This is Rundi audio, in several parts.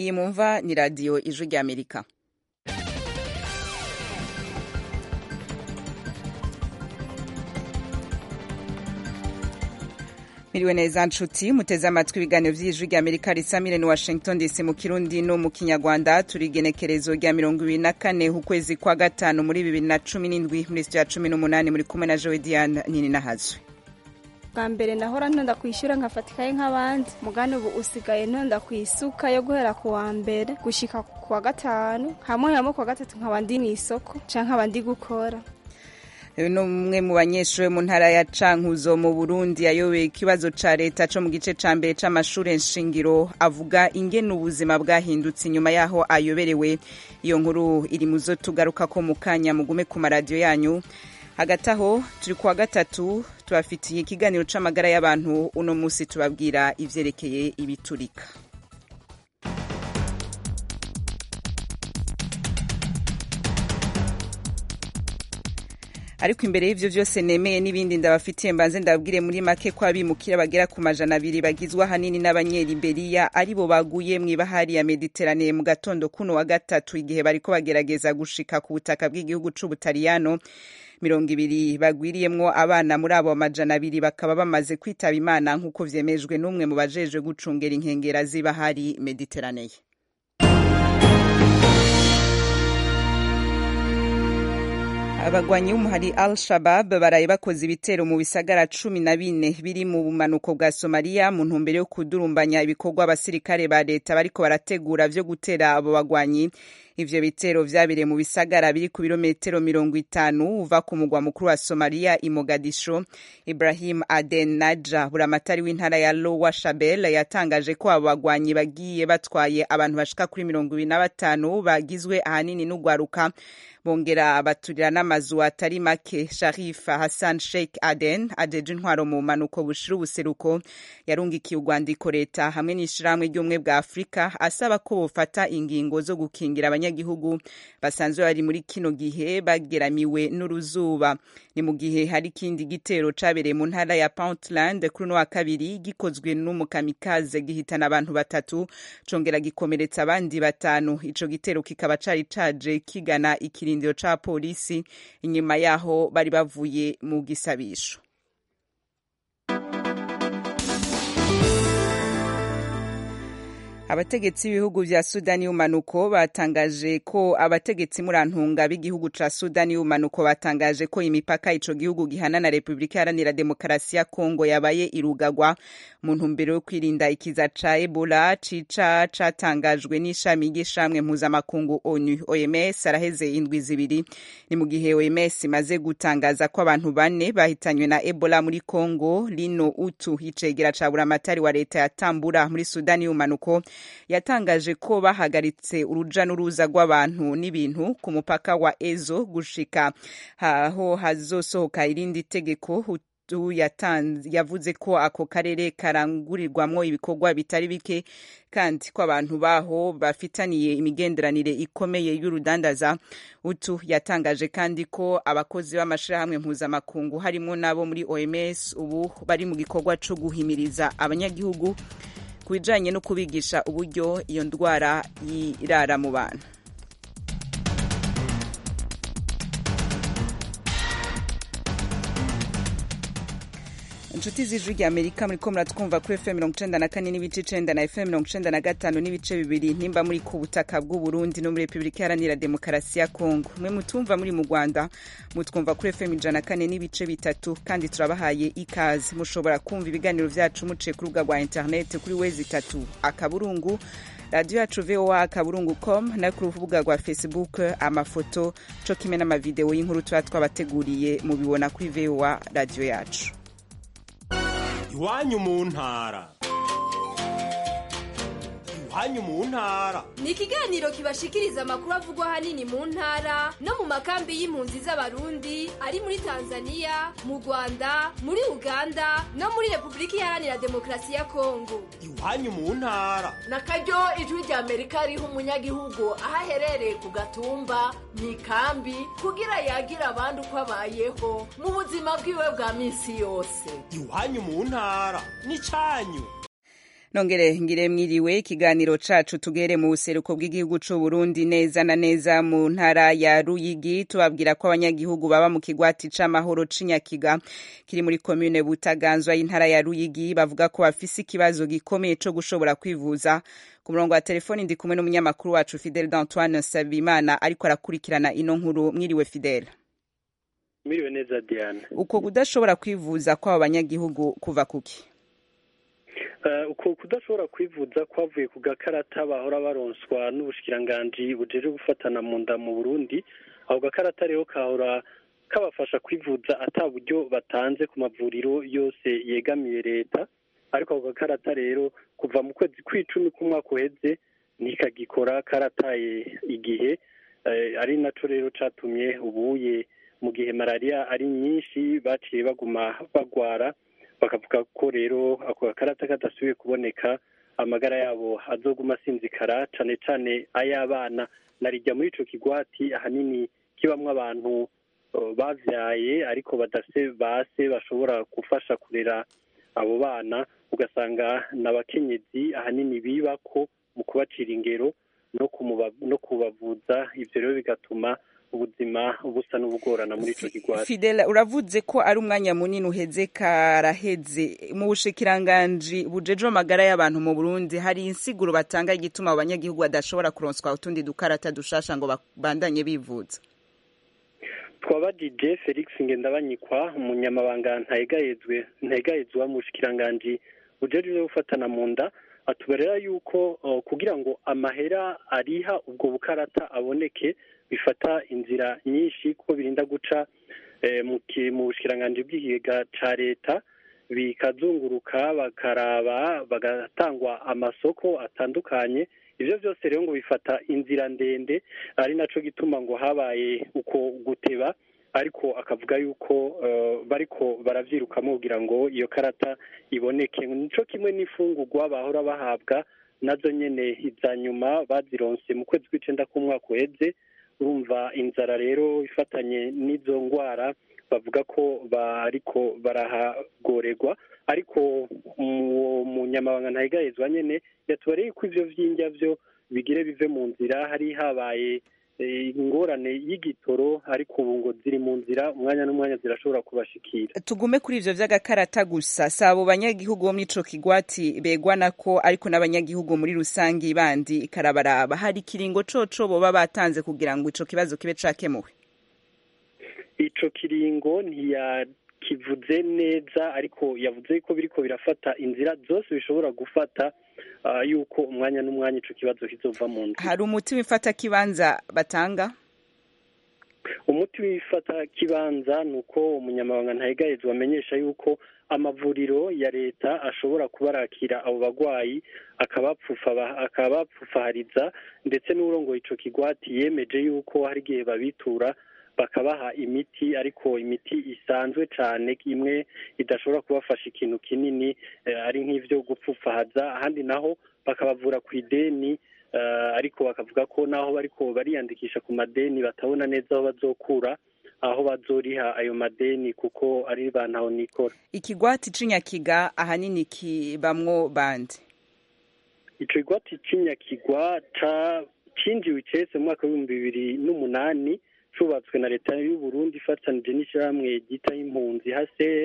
iyi mumva ni radiyo ijwi ry'amerika miriwe neza nshuti muteze amatwi ibiganiro by'ijwi ry'amerika risamire ni washington dc mu kirundi no mu kinyarwanda turi igenekerezo rya mirongo ibiri na kane ukwezi kwa gatanu muri bibiri na cumi n'indwi muri sitiyo ya cumi n'umunani muri kumwe na jowe diane nini nahazwe bwa mbere nahora ntonda kwishyura nkafatikaye nk'abandi mugani ubu usigaye ntonda ku isuka yo guhera ku wa mbere gushika ku wa gatanu hamwe hamwe ku wa gatatu nkaba ndi mu isoko canke nkaba ndi gukora uyu ni umwe mu banyeshuri mu ntara ya cankuzo mu burundi yayoboye ikibazo ca leta co mu gice ca mbere c'amashure nshingiro avuga ingene ubuzima bwahindutse inyuma yaho ayoberewe iyo nkuru iri mu zo tugarukako mu kanya mugume ku maradiyo yanyu hagati aho turi kuwa gatatu tubafitiye ikiganiro c'amagara y'abantu uno musi tubabwira ivyerekeye ibiturika ariko imbere y'ivyo vyose nemeye n'ibindi ndabafitiye mbanze ndababwire muri make ko abimukira bagera ku majana abiri bagizwe ahanini n'abanyeliberiya aribo baguye mw'ibahari ya mediterane mu gatondo kuno wa gatatu igihe bariko bagerageza gushika ku butaka bw'igihugu c'ubutaliyano mirongo ibiri bagwiriyemwo abana muri abo amajana abiri bakaba bamaze kwitaba imana nk'uko vyemejwe n'umwe mu bajejwe gucungera inkengera z'ibahari mediteraneye abagwanyi b'umuhari al shabab baraye bakoze ibitero mu bisagara cumi na bine biri mu bumanuko bwa somaliya mu ntumbero yo kudurumbanya ibikorwa abasirikare ba leta bariko barategura vyo gutera abo bagwanyi ivyo bitero vyabereye mu bisagara biri ku birometero mirongo itanu uva ku mugwa mukuru wa somaliya i mogadisho ibrahim aden naja buramatari w'intara ya lowa shabel yatangaje ko abo bagwanyi bagiye batwaye abantu bashika kuri mirongo ibiri na batanu bagizwe ahanini n'ugwaruka bongera baturira n'amazu atari make sharif hassan sheikh aden ajeje intwaro mu manuko bushira ubuseruko yarungikiye urwandiko leta hamwe n'ishirahamwe ry'ubumwe bwa afurika asaba ko bofata ingingo zo gukingira abanyagihugu basanzwe bari muri kino gihe bageramiwe n'uruzuba ni mu gihe hari ikindi gitero cabereye mu ntara ya puntland kuri uno wa kabiri gikozwe n'umukamikaze gihitana abantu batatu congera gikomeretsa abandi batanu ico gitero kikaba cari caje kigana ikirindiro ca polisi inyuma yaho bari bavuye mu gisabisho abategetsi b'ibihugu vya sudani y'umanuko batangaje ko abategetsi murantunga b'igihugu ca sudani y'umanuko batangaje ko imipaka ico gihugu gihana na repubulika iharanira demokarasi ya kongo yabaye irugagwa mu ntumbero yo kwirinda ikiza ca ebola cica catangajwe n'ishami ry'ishamwe mpuzamakungu onu oms araheze indwi zibiri ni mu gihe oms imaze gutangaza ko abantu bane bahitanywe na ebola muri kongo lino utu icegera ca buramatari wa leta yatambura muri sudani y'umanuko yatangaje ko bahagaritse uruja n'uruza rw'abantu n'ibintu ku mupaka wa ezo gushika aho hazosohoka irindi tegeko yavuze ko ako karere karangurirwamwo ibikorwa bitari bike kandi ko abantu baho bafitaniye imigenderanire ikomeye y'urudandaza utu yatangaje kandi ko abakozi b'amashirahamwe mpuzamakungu harimo n'abo muri oms ubu bari mu gikorwa co guhimiriza abanyagihugu ku bijanye no kubigisha uburyo iyo ndwara yirara mu bantu inshuti z'ijwi rya amerika muriko muratwumva kuri fm mirongo icenda na kane n'ibice icenda na fm mirongo icenda na gatanu n'ibice bibiri nimba muri ku butaka bw'uburundi no muri repubulika iharanira demokarasi ya kongo mwe mutumva muri mu rwanda mutwumva kuri fm ijana na kane n'ibice bitatu kandi turabahaye ikaze mushobora kumva ibiganiro vyacu muciye ku rubuga rwa interineti kuri wezi itatu akaburungu radiyo yacu voa akaburungu com no ku rubuga rwa facebook amafoto co kimwe n'amavideo y'inkuru tuba twabateguriye mubibona kuri voa radiyo yacu iwanyu mu ntara iwanyu mu ntara ni ikiganiro kibashikiriza amakuru avugwa ahanini mu ntara no mu makambi y'impunzi z'abarundi ari muri tanzania mu rwanda muri uganda no muri repubulika iharanira demokarasi ya kongo iwanyu mu ntara na karyo ijwi rya amerika riha umunyagihugu aho aherereye ku gatumba mu ikambi kugira yagire abandi uko abayeho mu buzima bwiwe bwa minsi yose iwanyu mu ntara ni canyu nongere ngire mwiriwe ikiganiro cacu tugere mu buseruko bw'igihugu c'u Burundi neza na neza mu ntara ya Ruyigi tubabwira ko abanyagihugu baba mu kigwati c'amahoro c'Inyakiga kiri muri commune Butaganzwa y'intara ya Ruyigi bavuga ko bafise ikibazo gikomeye co gushobora kwivuza ku murongo wa telefoni ndi kumwe n'umunyamakuru wacu Fidel d'Antoine Sabimana ariko arakurikirana ino nkuru mwiriwe Fidel Mwiriwe neza Diane uko kudashobora kwivuza kw'abo banyagihugu kuva kuki uko kudashobora kwivuza kwavuye ku gakarata bahora baronswa n'ubushikiranganji bujeje gufatana mu nda mu Burundi ako gakarata rero kahora kabafasha kwivuza ata buryo batanze ku mavuriro yose yegamiye leta ariko ako gakarata rero kuva mu kwezi kw'icumi k'umwaka uheze ntikagikora karataye igihe ari naco rero catumye ubuye mu gihe malariya ari nyinshi baciye baguma bagwara bakavuga ko rero ako gakarata kadasubiye kuboneka amagara yabo azoguma asinzikara cane cane ay'abana narijya muri ico kigwati ahanini kibamwo abantu bavyaye ariko badase base bashobora gufasha kurera abo bana ugasanga n'abakenyezi ahanini bibako mu kubacira ingero no kubavuza ivyo rero bigatuma ubuzima busa n'ubugorana muri ico kigwati Fidel uravuze ko ari umwanya munini uheze karaheze mu bushikiranganji bujeje amagara y'abantu mu Burundi hari insiguro batanga igituma abanyagihugu badashobora kuronswa utundi dukarata dushasha ngo bandanye bivuza twabajije Felix Ngendabanyikwa umunyamabanga ntayegayezwe ntayegayezwa mu bushikiranganji bujeje gufatana mu nda atuberera yuko kugira ngo amahera ariha ubwo bukarata aboneke bifata inzira nyinshi kuko birinda guca mu bushikiranganji bw'ikigega ca leta bikazunguruka bakaraba bagatangwa amasoko atandukanye ivyo vyose rero ngo bifata inzira ndende ari naco gituma ngo habaye uko guteba ariko akavuga yuko bariko baravyirukamo kugira ngo iyo karata iboneke nico kimwe n'imfungurwa bahora bahabwa nazo nyene iza nyuma bazironse mu kwezi kw'icenda k'umwaka uheze urumva inzara rero ifatanye n'izo ngwara bavuga ko bariko barahagorerwa ariko uwo munyamabanga ntayigayezwa nyene yatubareye ko ivyo vy'indya vyo bigire bive mu nzira hari habaye ingorane y'igitoro ariko ubu ngo ziri mu nzira umwanya n'umwanya zirashobora kubashikira tugume kuri ivyo vy'agakarata gusa si abo banyagihugu bo muri ico kigwati begwana ko ariko n'abanyagihugu muri rusangi bandi karabaraba hari ikiringo coco boba batanze kugira ngo ico kibazo kibe cakemuwe ico kiringo ntiyakivuze neza ariko yavuze ko biriko birafata inzira zose bishobora gufata yuko umwanya n'umwanya ico kibazo kizova mu nzira hari umuti w'ifata kibanza batanga umuti w'ifata kibanza ni uko umunyamabanga ntayegayezwa amenyesha yuko amavuriro ya leta ashobora kubarakira abo bagwayi akabapfufahariza ndetse n'urongoye ico kigwati yemeje yuko hari igihe babitura bakabaha imiti ariko imiti isanzwe cane imwe idashobora kubafasha ikintu kinini ari nk'ivyo gupfufahaza ahandi naho bakabavura ku ideni ariko bakavuga ko naho bariko bariyandikisha ku madeni batabona neza aho bazokura aho bazoriha ayo madeni kuko ari ba ntaho nikora ikigwati c'inyakiga ahanini kibamwo bande ico kigwati c'inyakiga cinjiwe icese mu mwaka w'ibihumbi bibiri n'umunani cubatswe na leta y'u Burundi ifatanije n'ishyirahamwe ryita impunzi HCR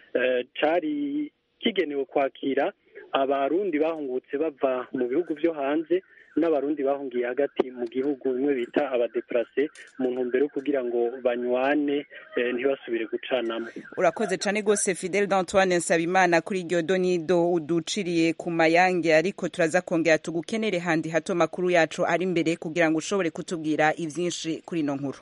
cari kigenewe kwakira abarundi bahungutse bava mu bihugu vyo hanze n'abarundi bahungiye hagati mu gihugu bimwe bita abadeplase mu ntumbero yo kugira ngo banywane ntibasubire gucanamo urakoze cane gose Fidel d'Antoine Nsabimana kuri iryo donido uduciriye ku mayange ariko turaza kongera tugukenere handi hato makuru yacu ari imbere kugira ngo ushobore kutubwira ivyinshi kuri ino nkuru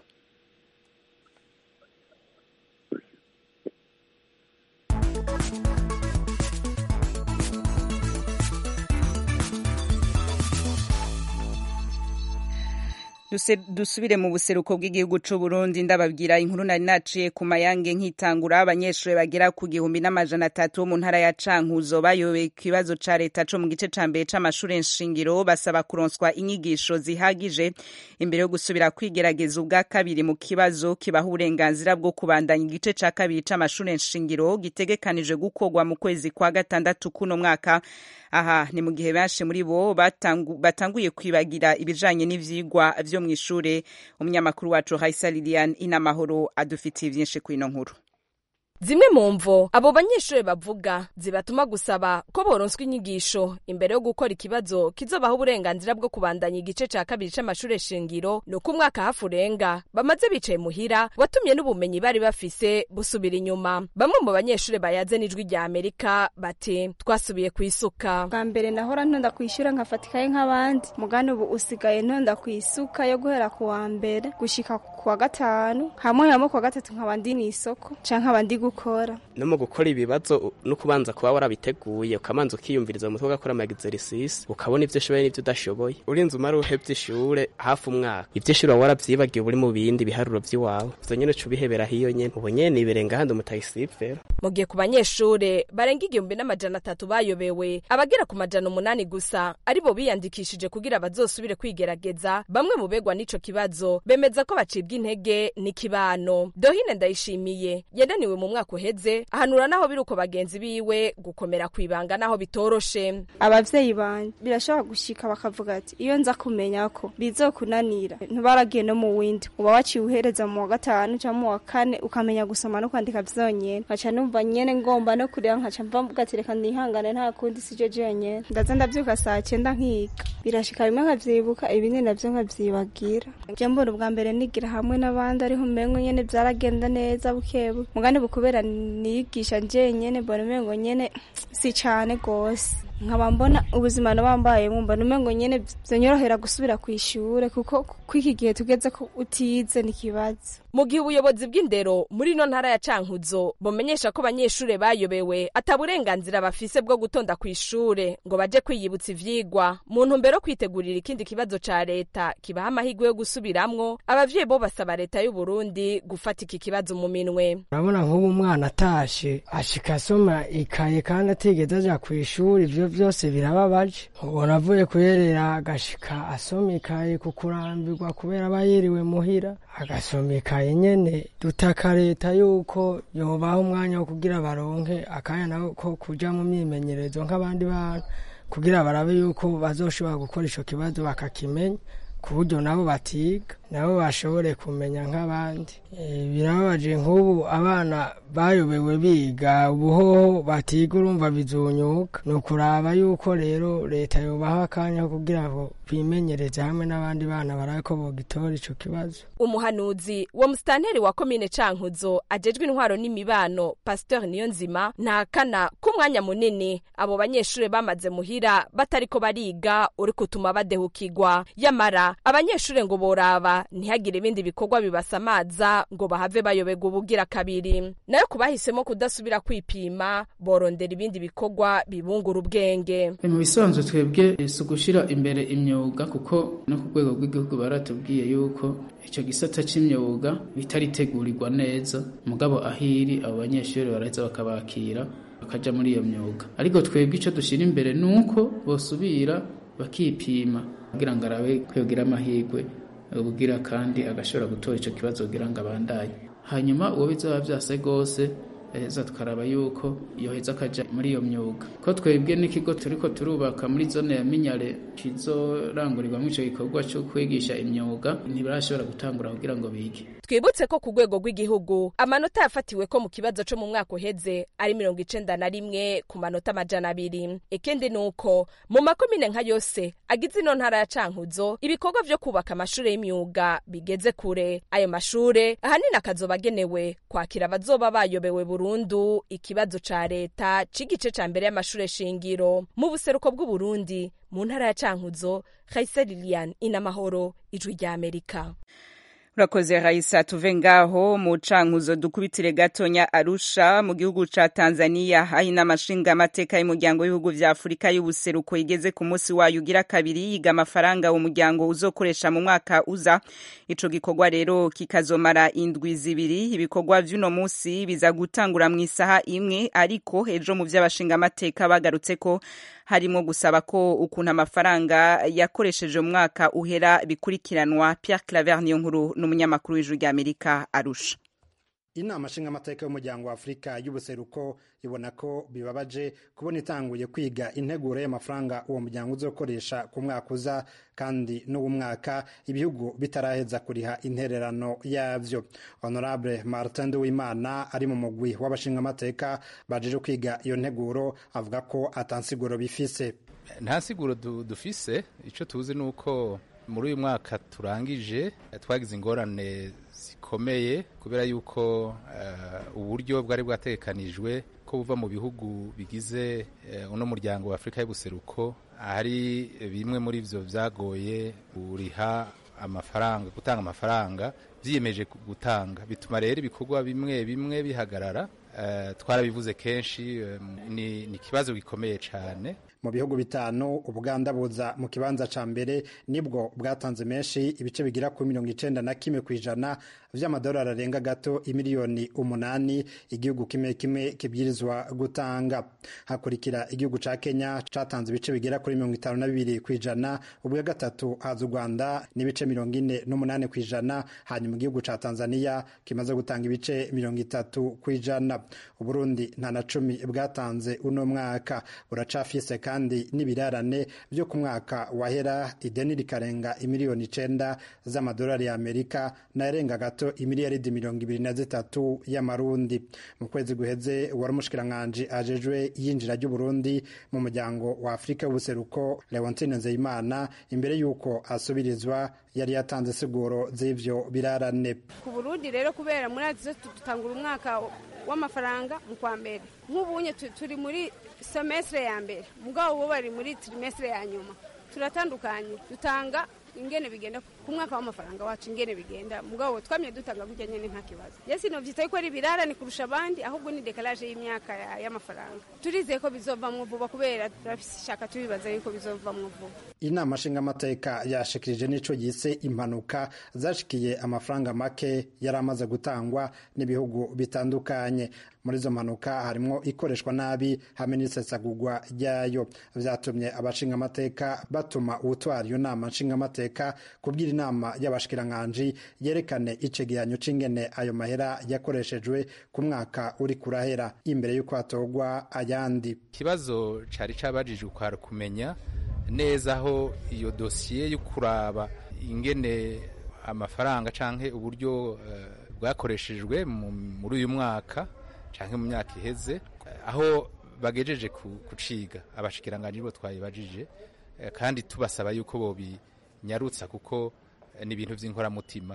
Duse- dusubire mu buseruko bw'igihugu c'u Burundi ndababwira inkuru nari naciye ku mayange nkitangura abanyeshuri bagera ku gihumbi n'amajana atatu bo mu ntara ya Cankuzo bayoboye ikibazo ca leta co mu gice ca mbere c'amashure nshingiro basaba kuronswa inyigisho zihagije imbere yo gusubira kwigerageza ubwa kabiri mu kibazo kibaha uburenganzira bwo kubandanya igice ca kabiri c'amashure nshingiro gitegekanije gukorwa mu kwezi kwa gatandatu kuno mwaka aha ni mu gihe benshi muri bo batangu- batanguye kwibagira ibijanye n'ivyigwa vyo mw'ishure umunyamakuru wacu Raisa Lilian Inamahoro adufitiye vyinshi kw'ino nkuru zimwe mu mvo abo banyeshuri bavuga zibatuma gusaba ko boronswa inyigisho imbere yo gukora ikibazo kizobaha uburenganzira bwo kubandanya igice ca kabiri c'amashure shingiro ni uko umwaka hafi urenga bamaze bicaye muhira watumye n'ubumenyi bari bafise busubira inyuma bamwe mu banyeshuri bayaze n'ijwi rya amerika bati twasubiye kwisuka bwa mbere nahora ntonda kwishyura nkafatikaye nk'abandi mugani ubu usigaye ntonda ku isuka yo guhera ku wa mbere gushika ku wa gatanu hamwe hamwe ku wa gatatu nkaba ndi n'isoko canke nkaba ndi gukora no mu gukora ibibazo no kubanza kuba warabiteguye ukabanza ukiyumviriza mu mutwe ugakora amagizerisisi ukabona ivyo ushoboye n'ivyo udashoboye urinze umara uhevye ishure hafi umwaka ivyo ishure waba waravyibagiwe uri mu bindi biharuro vy'iwawe ivyo nyene uca ubihebera hiyo nyene ubu nyene nibirenga handi umutagisivera mu gihe ku banyeshure barenga igihumbi n'amajana atatu bayobewe abagera ku majana umunani gusa aribo biyandikishije kugira bazosubire kwigerageza bamwe mu begwa n'ico kibazo bemeza ko bacibwa intege n'ikibano dohine ndayishimiye yananiwe mu mwaka uheze ahanura naho biri uko bagenzi biwe gukomera kwibanga naho bitoroshe abavyeyi banje birashobora gushika bakavuga ati iyo nza kumenya ko bizokunanira ntubaragiye no mu windi uba waciye uhereza mu wa gatanu canke mu wa kane ukamenya gusoma no kwandika vyonyene nkaca numva nyene ngomba no kurera nkaca mva mvuga ati reka nihangane nta kundi sijo jenyene ndaza ndavyuka saa cenda nkiga birashika bimwe nkavyibuka ibindi navyo nkavyibagira je mbona ubwa mbere nigira hamwe n'abandi ariho umengo nyene vyaragenda neza bukebuke mugani bukubera niyigisha jenyene mbona umengo nyene si cane gose nkaba mbona ubuzima nabambayemo mbona umengo nyene vyonyorohera gusubira kw'ishure kuko kw'iki gihe tugeze ko utize n'ikibazo mu gihe ubuyobozi bw'indero muri ino ntara ya cankuzo bumenyesha ko abanyeshure bayobewe ata burenganzira bafise bwo gutonda kw'ishure ngo baje kwiyibutsa ivyigwa mu ntumbero yo kwitegurira ikindi kibazo ca leta kibaha amahirwe yo gusubiramwo abavyeyi bo basaba leta y'u Burundi gufata iki kibazo mu minwe urabona nk'ubu umwana atashe ashika asoma ikaye kandi atigeze aja kw'ishuri ivyo vyose birababaje ubona avuye kuyerera agashika asoma ikaye ku kurambirwa kubera aba yiriwe muhira agasoma ikaye nyene dutaka leta yuko yobaha umwanya wo kugira baronke akanya nako ko kuja mu myimenyerezo nk'abandi bana kugira barabe yuko bazoshobora gukora ico kibazo bakakimenya ku buryo nabo batiga nabo bashobore kumenya nk'abandi Eh, birababaje nk'ubu abana bayobewe biga ubuhoho batiga urumva bizunyuka ni ukuraba yuko rero leta yobaha akanya ko kugira ngo bimenyereze hamwe n'abandi bana barabe ko bogitora ico kibazo umuhanuzi wa musitanteri wa komine cankuzo ajejwe intwaro n'imibano pasteur niyonzima ntakana k'umwanya munini abo banyeshure bamaze muhira batariko bariga uri kutuma badehukirwa yamara abanyeshure ngo boraba ntihagire ibindi bikorwa bibasamaza ngo bahave bayoberwa ubugira kabiri nayo ku bahisemo kudasubira kwipima borondera ibindi bikorwa bibungura ubwenge mu bisanzwe twebwe si ugushyira imbere imyuga kuko no ku rwego rw'igihugu baratubwiye yuko icyo gisata cy'imyuga bitaritegurirwa neza mugabo ahiri abo banyeshuri baraheza bakabakira bakajya muri iyo myuga ariko twebwe icyo dushyira imbere ni uko bosubira bakipima kugira ngo arabe kwigira amahirwe ubugira kandi agashobora gutora icyo kibazo kugira ngo abandanye hanyuma uwo bizaba byase rwose heza tukaraba yuko yoheza akaja muri iyo myuga ko twebwe n'ikigo turiko turubaka muri zone ya minyare kizorangurirwamo ico gikorwa cyo kwigisha imyuga ntibarashobora gutangura kugira ngo bige twibutse ko ku rwego rw'igihugu amanota yafatiwe ko mu kibazo co mu mwaka uheze ari mirongo icenda na rimwe ku manota amajana abiri ikindi ni uko mu makomine nka yose agize ino ntara ya cankuzo ibikorwa vyo kubaka amashure y'imyuga bigeze kure ayo mashure ahanini akazoba agenewe kwakira abazoba bayobewe burundu ikibazo ca leta c'igice ca mbere y'amashure shingiro mu buseruko bw'uburundi mu ntara ya cankuzo Khaisa Lilian inamahoro ijwi rya Amerika urakoze raisa tuve ngaho mu cankuzo dukubitire gatonya arusha mu gihugu ca tanzania aho inama nshingamateka y'umuryango w'ibihugu vya afurika y'ubuseruko igeze ku munsi wayo ugira kabiri yiga amafaranga uwo muryango uzokoresha mu mwaka uza ico gikorwa rero kikazomara indwi zibiri ibikorwa vy'uno munsi biza gutangura mu isaha imwe ariko ejo mu vy'abashingamateka bagarutse ko harimo gusaba ko ukuntu amafaranga yakoresheje umwaka uhera bikurikiranwa Pierre Claver niyo nkuru n'umunyamakuru w'ijuru ry'Amerika arusha inama nshingamateka y'umuryango wa afurika y'ubuseruko ibona ko bibabaje kubona itanguye kwiga integuro y'amafaranga uwo muryango uzokoresha ku mwaka uza kandi n'uwo mwaka ibihugu bitaraheza kuriha intererano yavyo honorable martin nduwimana ari mu mugwi w'abashingamateka bajeje kwiga iyo nteguro avuga ko atansiguro bifise nta siguro dufise icyo tuzi ni uko muri uyu mwaka turangije twagize ingorane zikomeye kubera yuko uburyo bwari bwatekanijwe ko buva mu bihugu bigize uno muryango wa afurika y'ubuseruko hari bimwe muri byo byagoye kuriha amafaranga gutanga amafaranga byiyemeje gutanga bituma rero ibikorwa bimwe bimwe bihagarara twarabivuze kenshi ni ikibazo gikomeye cyane mu bihugu bitanu ubuganda buza mu kibanza ca mbere nibwo bwatanze menshi ibice bigira ku mirongo icenda na kimwe ku ijana vy'amadolari arenga gato imiliyoni umunani igihugu kimwe kimwe kibwirizwa gutanga hakurikira igihugu ca kenya catanze ibice bigera kuri mirongo itanu na bibiri ku ijana ubwa gatatu haza u rwanda n'ibice mirongo ine n'umunani ku ijana hanyuma igihugu ca tanzania kimaze gutanga ibice mirongo itatu ku ijana uburundi nta na cumi bwatanze uno mwaka buracafise kandi n'ibirarane byo ku mwaka wahera ideni rikarenga imiliyoni icenda z'amadolari ya amerika nayarenga gato imiliyaridi mirongo ibiri na zitatu y'amarundi mu kwezi guheze wari umushikiranganji ajejwe yinjira ry'uburundi mu muryango wa afurika y'ubuseruko leontine nzeyimana imbere y'uko asubirizwa yari yatanze siguro z'ivyo birarane ku burundi rero kubera muri ati dutangura umwaka w'amafaranga mu kwa mbere nk'ubunye turi muri semestre ya mbere mugabo bo bari muri trimestre ya nyuma turatandukanye dutanga ingene bigenda ku mwaka w'amafaranga wacu ingene bigenda mugabo twamye dutanga gutya nyene nta kibazo yesi no vyitaye ko ari birarane kurusha abandi ahubwo ni decalage y'imyaka y'amafaranga turizeye ko bizovamwo vuba kubera turashaka tubibaza yuko bizovamwo vuba inama nshingamateka yashikirije n'ico yise impanuka zashikiye amafaranga make yari amaze gutangwa n'ibihugu bitandukanye muri izo mpanuka harimwo ikoreshwa nabi hamwe n'isesagurwa ryayo vyatumye abashingamateka batuma uwutwara iyo nama nshingamateka kubwira inama y'abashikiranganji yerekane icegeranyo c'ingene ayo mahera yakoreshejwe ku mwaka uri kurahera imbere y'uko hatogwa ayandi ikibazo cari cabajijwe kwari kumenya neza aho iyo dosiye yo kuraba ingene amafaranga canke uburyo bwakoreshejwe muri uyu mwaka canke mu myaka iheze aho bagejeje kuciga abashikiranganji bo twayibajije kandi tubasaba yuko bobinyarutsa kuko ni ibintu vy'inkoramutima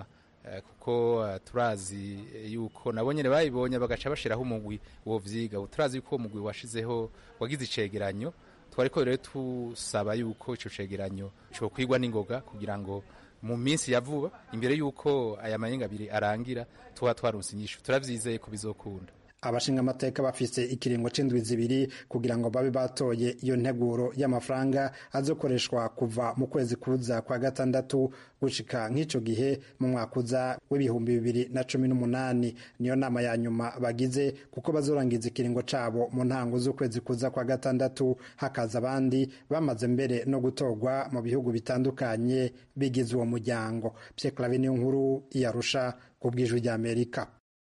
kuko turazi yuko nabo nyene bayibonye bagaca bashiraho umugwi wo vyiga turazi yuko uwo mugwi washizeho wagize icegeranyo twariko rero tusaba yuko ico cegeranyo cokwigwa n'ingoga kugira ngo mu minsi ya vuba imbere yuko aya mayenga abiri arangira tuba twaronse inyishu turavyizeye ko bizokunda abashingamateka bafise ikiringo c'indwi zibiri kugira ngo babe batoye iyo nteguro y'amafaranga azokoreshwa kuva mu kwezi kuza kwa gatandatu gushika nk'ico gihe mu mwaka uza w'ibihumbi bibiri na cumi n'umunani niyo nama ya nyuma bagize kuko bazorangiza ikiringo cabo mu ntango z'ukwezi kuza kwa gatandatu hakaza abandi bamaze mbere no gutorwa mu bihugu bitandukanye bigize uwo muryango Pierre Claver niyo nkuru iyarusha ku bw'ijwi ry'Amerika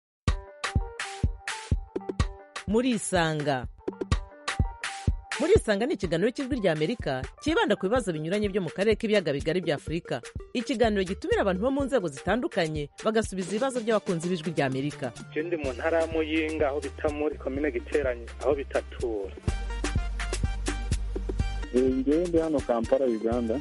murisanga murisanga ni ikiganiro cy'ijwi rya amerika cyibanda ku bibazo binyuranye byo mu karere k'ibiyaga bigari bya afurika ikiganiro gitumira abantu bo mu nzego zitandukanye bagasubiza ibibazo by'abakunzi b'ijwi rya amerika je ndi mu ntara ya muyinga aho bita muri komine giteranye aho bitatura ngewe ndi hano kampala uganda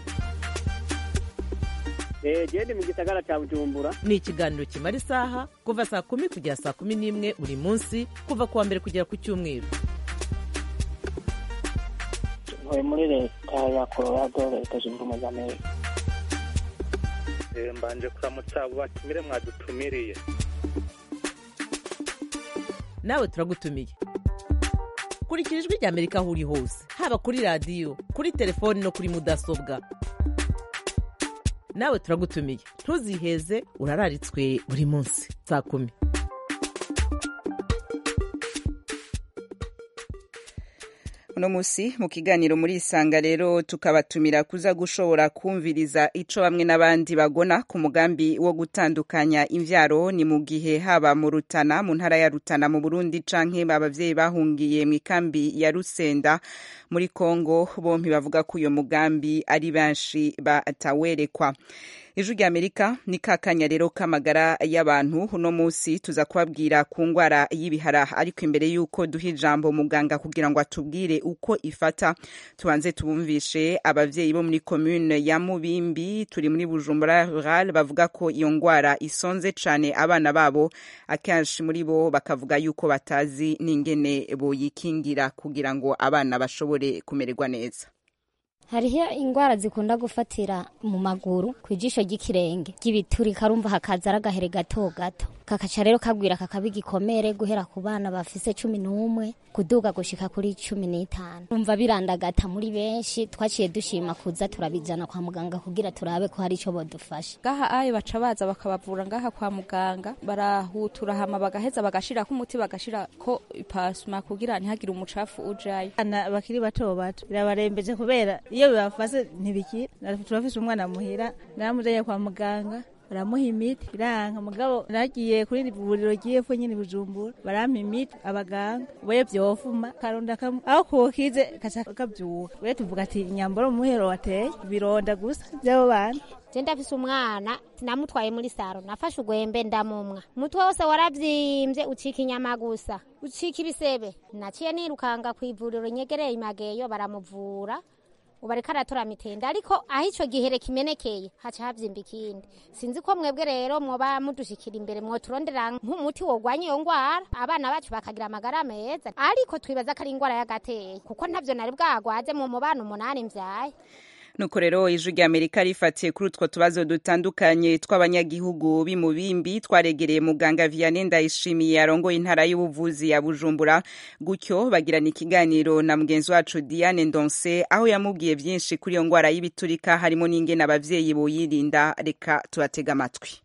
genda mu gisagara cya bujumbura ni ikiganiro kimara isaha kuva saa kumi kugera saa kumi n'imwe buri munsi kuva ku wa mbere kugera ku cyumweru ntuye muri leta ya colorado leta zunze ubumwe za amerika Eh, mbanje kuramutsa abo batumire mwadutumiriye nawe turagutumiye kurikira ijwi rya amerika aho uri hose haba kuri radiyo kuri telefoni no kuri mudasobwa nawe turagutumiye ntuziheze urararitswe buri munsi saa kumi uno musi mu kiganiro muri isanga rero tukabatumira kuza gushobora kumviriza ico bamwe n'abandi bagona ku mugambi wo gutandukanya imvyaro ni mu gihe haba mu Rutana mu ntara ya Rutana mu Burundi canke abavyeyi bahungiye mu ikambi ya Rusenda muri Kongo bompi bavuga ko uyo mugambi ari benshi batawerekwa ijwi rya amerika ni kakanya rero k'amagara y'abantu uno munsi tuza kubabwira ku ngwara y'ibihara ariko imbere y'uko duha ijambo muganga kugira ngo atubwire uko ifata tubanze tubumvishe abavyeyi bo muri commune ya mubimbi turi muri bujumbura rural bavuga ko iyo ngwara isonze cane abana babo akenshi muri bo bakavuga yuko batazi n'ingene boyikingira kugira ngo abana bashobore kumererwa neza hariho indwara zikunda gufatira mu maguru ku ijisho ry'ikirenge ry'ibituri karumva hakaza ari agahere gato gato kakaca rero kagwira kakaba igikomere guhera ku bana bafise cumi n'umwe kuduga gushika kuri cumi n'itanu rumva birandagata muri benshi twaciye dushima kuza turabijana kwa muganga kugira turabe ko hari ico bodufasha ngaha ayo baca baza bakabavura ngaha kwa muganga barahutura hama bagaheza bagashirako umuti bagashirako ipasuma kugira ntihagire umucafu ujayo abana bakiri bato bato birabarembeje kubera iyo bibafase ntibikira turafise umwana muhira naramujanye kwa muganga baramuha imiti biranka mugabo nagiye kuri iri vuriro ry'epfo nyine bujumbura barampa imiti abaganga we vyofuma karonda kamwe aho kokize kaca kavyuka we tuvuga ati inyambaro muhero wateye bironda gusa vy'abo bana je ndafise umwana namutwaye muri saro nafashe ugwembe ndamumwa umutwe wose waravyimbye ucika inyama gusa ucika ibisebe naciye nirukanga kw'ivuriro nyegereye imageyo baramuvura ubu ariko aratora mitende ariko aho ico gihere kimenekeye haca havyimba ikindi sinzi ko mwebwe rero mwoba mudushikira imbere mwoturondera nk'umuti wogwanya iyo ngwara abana bacu bakagira amagara meza ariko twibaza ko ari ingwara y'agateye kuko ntavyo nari bwagwaze mu mubana umunani mvyaye nuko rero ijwi rya amerika rifatiye kuri utwo tubazo dutandukanye tw'abanyagihugu b'imubimbi twaregereye muganga vianney ndayishimiye arongoye intara y'ubuvuzi ya bujumbura gutyo bagirana ikiganiro na mugenzi wacu diane ndonse aho yamubwiye byinshi kuri iyo ngwara y'ibiturika harimo n'ingene abavyeyi boyirinda reka tubatega amatwi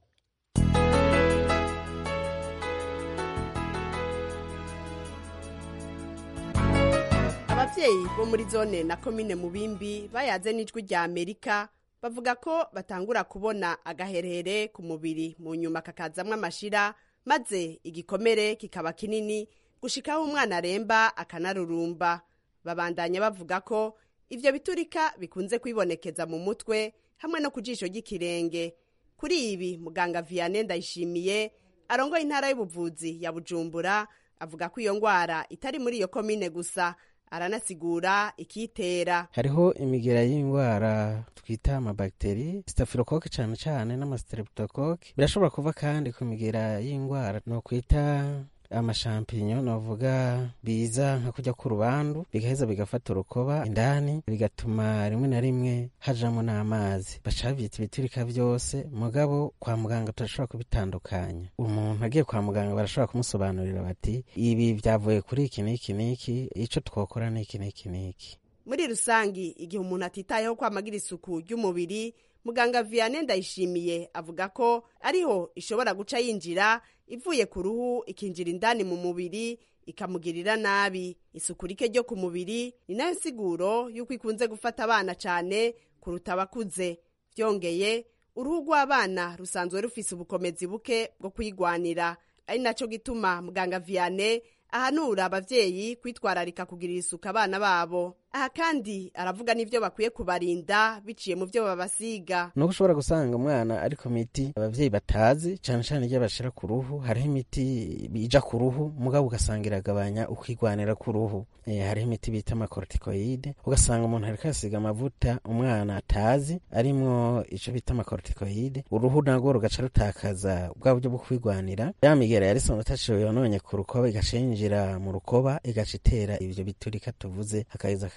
abavyeyi bo muri zone na komine mubimbi bayaze n'ijwi rya amerika bavuga ko batangura kubona agaherehere ku mubiri mu nyuma kakazamwo amashira maze igikomere kikaba kinini gushikaho umwana aremba akanarurumba babandanya bavuga ko ivyo biturika bikunze kwibonekeza mu mutwe hamwe no ku jisho ry'ikirenge kuri ibi muganga vianney ndayishimiye arongoye intara y'ubuvuzi ya bujumbura avuga ko iyo ngwara itari muri iyo komine gusa aranasigura ikitera hariho imigera y'indwara twita amabagiteri staphylocoque cyane cyane n'amastreptocoque birashobora kuva kandi ku migera y'indwara no kwita amashampinyo novuga biza nka kujya ku rubandu bigaheza bigafata urukoba indani bigatuma rimwe na rimwe hajamo n'amazi baca bavyita ibiturika vyose mugabo kwa muganga turashobora kubitandukanya umuntu agiye kwa muganga barashobora kumusobanurira bati ibi vyavuye kuri iki n'iki n'iki ico twokora n'iki n'iki n'iki muri rusangi igihe umuntu atitayeho kwamagira isuku ry'umubiri muganga vianney ndayishimiye avuga ko ariho ishobora guca yinjira ivuye ku ruhu ikinjira indani mu mubiri ikamugirira nabi isuku rike ryo ku mubiri ni nayo nsiguro y'uko ikunze gufata abana cyane kuruta abakuze byongeye uruhu rw'abana rusanzwe rufise ubukomezi buke bwo kwigwanira ari nacyo gituma muganga vianney ahanura abavyeyi kwitwararika kugirira isuku abana babo aha kandi aravuga n'ivyo bakwiye kubarinda biciye mu vyo babasiga nuko ushobora gusanga umwana ariko miti abavyeyi batazi cane cane iyo bashira ku ruhu hariho imiti ija ku ruhu mugabo ugasanga iragabanya ukwigwanira ku ruhu e, hariho imiti bita amakortikoide ugasanga umuntu ariko yasiga amavuta umwana atazi arimwo ico bita amakortikoide uruhu narwo rugaca rutakaza bwa buryo bwo kwigwanira ya migera yari songa taciwe yononye ku rukoba igaca yinjira mu rukoba igaca itera ivyo biturika tuvuze hakaheza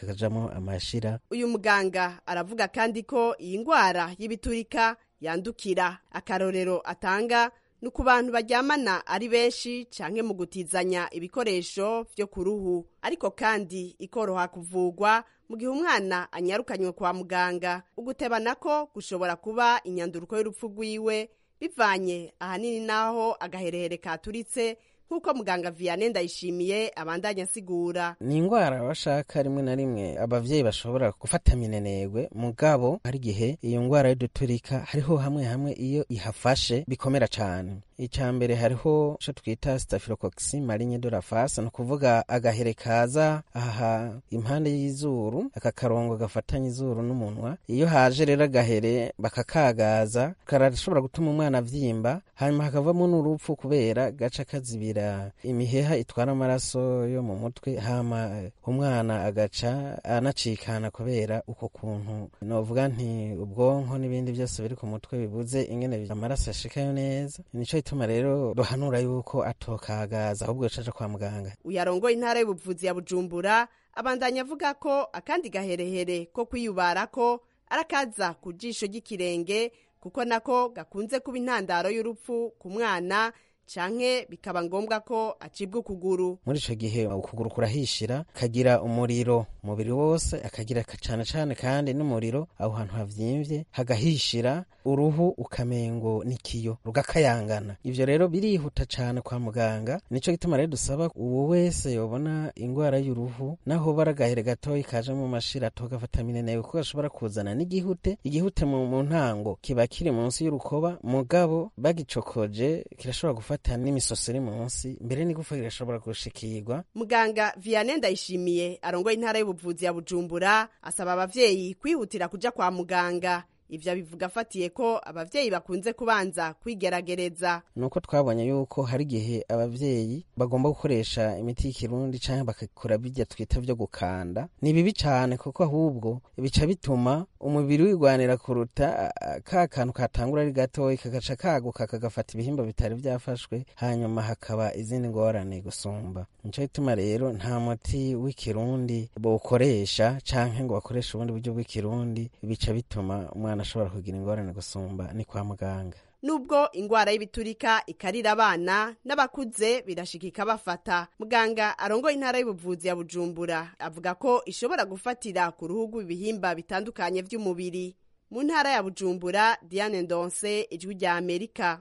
kakajamo amashira uyu muganga aravuga kandi ko iyi ndwara y'ibiturika yandukira akarorero atanga ni ku bantu baryamana ari benshi canke mu gutizanya ibikoresho vyo ku ruhu ariko kandi ikoroha kuvugwa mu gihe umwana anyarukanywe kwa muganga uguteba nako gushobora kuba inyanduruko y'urupfu rwiwe bivanye ahanini n'aho agaherehere katuritse nk'uko muganga vianney ndayishimiye abandanya asigura ni indwara bashaka rimwe na rimwe abavyeyi bashobora gufata minenegwe mugabo hari igihe iyo ndwara y'uduturika hariho hamwe hamwe iyo ihafashe bikomera cane icya mbere hariho ico twita staphylococcus marinye de la face ni ukuvuga agahere kaza aha impande y'izuru aka karongo gafatanya izuru n'umunwa iyo haje rero agahere bakakagaza karashobora gutuma umwana avyimba hanyuma hakavamo n'urupfu kubera gaca kazibira imiheha itwara amaraso yo mu mutwe hama umwana agaca anacikana kubera uko kuntu novuga nti ubwonko n'ibindi byose biri ku mutwe bibuze ingene amaraso ashikayo neza nico ituma rero duhanura yuko atokagaza ahubwo caja kwa muganga uyarongoye intara y'ubuvuzi ya bujumbura abandanya avuga ko akandi gaherehere ko kwiyubarako arakaza ku jisho ry'ikirenge kuko nako gakunze kuba intandaro y'urupfu ku mwana canke bikaba ngombwa ko acibwa ukuguru muri ico gihe ukuguru kurahishira kagira umuriro umubiri wose akagira cane cane kandi n'umuriro aho hantu havyimvye hagahishira uruhu ukamengo nikiyo rugakayangana ivyo rero birihuta cane kwa muganga nico gituma rero dusaba uwo wese yobona ingwara y'uruhu naho baragahere gatoyi kaje mu mashira togafata minene kuko gashobora kuzana n'igihute igihute mu, mu ntango kiba kiri munsi y'urukoba mugabo bagicokoje kirashobora gufata n'imisoso iri munsi mbere n'igufa rirashobora gushikirwa muganga vianney ndayishimiye arongoye intara y'ubuvuzi ya bujumbura asaba abavyeyi kwihutira kuja kwa muganga ivyo abivuga afatiye ko abavyeyi bakunze kubanza kwigerageza nuko twabonye yuko hari igihe abavyeyi bagomba gukoresha imiti y'ikirundi canke bakakora bijya twita vyo gukanda ni bibi cane kuko ahubwo bica bituma umubiri wigwanira kuruta ka kantu katangura ari gatoyi kagaca kaguka kagafata ibihimba bitari vyafashwe hanyuma hakaba izindi ngorane gusumba nico gituma rero nta muti w'ikirundi bawukoresha canke ngo bakoreshe ubundi buryo bw'ikirundi bica bituma umwana ashobora kugira ingorane gusumba ni kwa muganga nubwo ingwara y'ibiturika ikarira abana n'abakuze birashikika bafata muganga arongoye intara y'ubuvuzi ya bujumbura avuga ko ishobora gufatira ku ruhu rw'ibihimba bitandukanye vy'umubiri mu ntara ya bujumbura diane ndonse ijwi rya amerika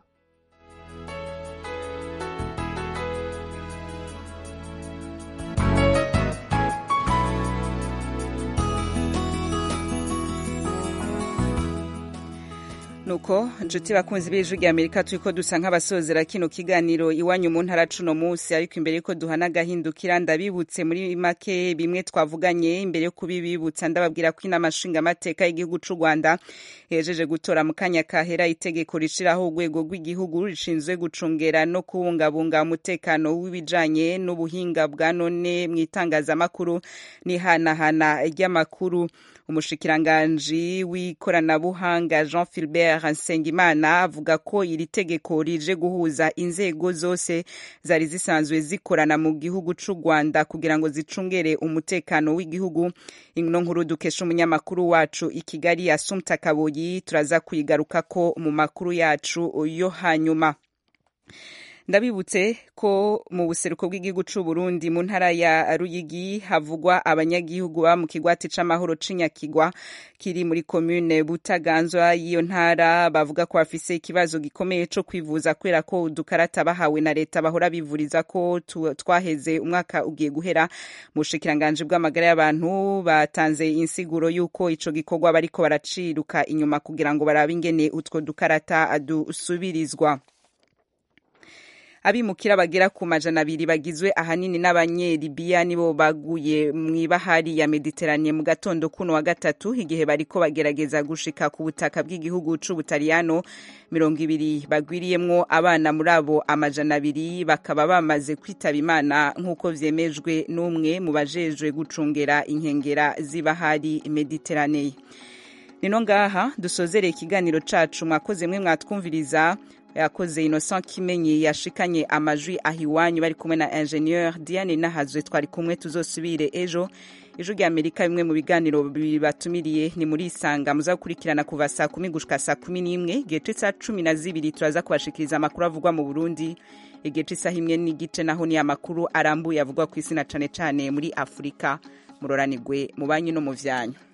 nuko nshuti bakunzi b'ijwi rya amerika turiko dusa nk'abasozera kino kiganiro iwanyu mu ntara cuno munsi ariko imbere yuko duhana agahindukira ndabibutse muri make bimwe twavuganye imbere yo kubibibutsa ndababwira ko inama nshingamateka y'igihugu c'u rwanda yejeje gutora mu kanya kahera itegeko rishiraho urwego rw'igihugu rishinzwe gucungera no kubungabunga umutekano w'ibijanye n'ubuhinga bwa none mu itangazamakuru n'ihanahana ry'amakuru umushikiranganji w'ikoranabuhanga jean philbert nsengimana avuga ko iri tegeko rije guhuza inzego zose zari zisanzwe zikorana mu gihugu c'u rwanda kugira ngo zicungere umutekano w'igihugu ino nkuru dukesha umunyamakuru wacu i kigali asumta kaboyi turaza kuyigarukako mu makuru yacu yo hanyuma ndabibutse ko mu buseruko bw'igihugu c'u Burundi mu ntara ya Ruyigi havugwa abanyagihugu ba mu kigwati c'amahoro c'inyakigwa kiri muri commune Butaganzwa y'iyo ntara bavuga ko bafise ikibazo gikomeye co kwivuza kubera ko udukarata bahawe na leta bahora bivuriza ko twaheze umwaka ugiye guhera mu bushikiranganje bw'amagara y'abantu batanze insiguro y'uko ico gikorwa bariko baraciruka inyuma kugira ngo barabe ingene utwo dukarata dusubirizwa abimukira bagera ku majana abiri bagizwe ahanini n'abanyelibiya nibo baguye mw'ibahari ya mediterane mu gatondo kuno wa gatatu igihe bariko bagerageza gushika ku butaka bw'igihugu c'ubutaliyano mirongo ibiri bagwiriyemwo abana muri abo amajana abiri bakaba bamaze kwitaba imana nk'uko vyemejwe n'umwe mu bajejwe gucungera inkengera z'ibahari mediterane nino ngaha dusozereye ikiganiro cacu mwakoze mwe mwatwumviriza yakoze innocent kimenyi yashikanye amajwi aho iwanyu bari kumwe na ingenieur diane nahazwe twari kumwe tuzosubire ejo ijwi rya amerika bimwe mu biganiro bibatumiriye ni muri isanga muza gukurikirana kuva saa kumi gushika saa kumi n'imwe igihe c'isaha cumi na zibiri turaza kubashikiriza amakuru avugwa mu burundi igihe c'isaha imwe n'igice naho ni amakuru arambuye avugwa ku isi na cane cane muri afurika muroranigwe mu banyu no mu vyanyu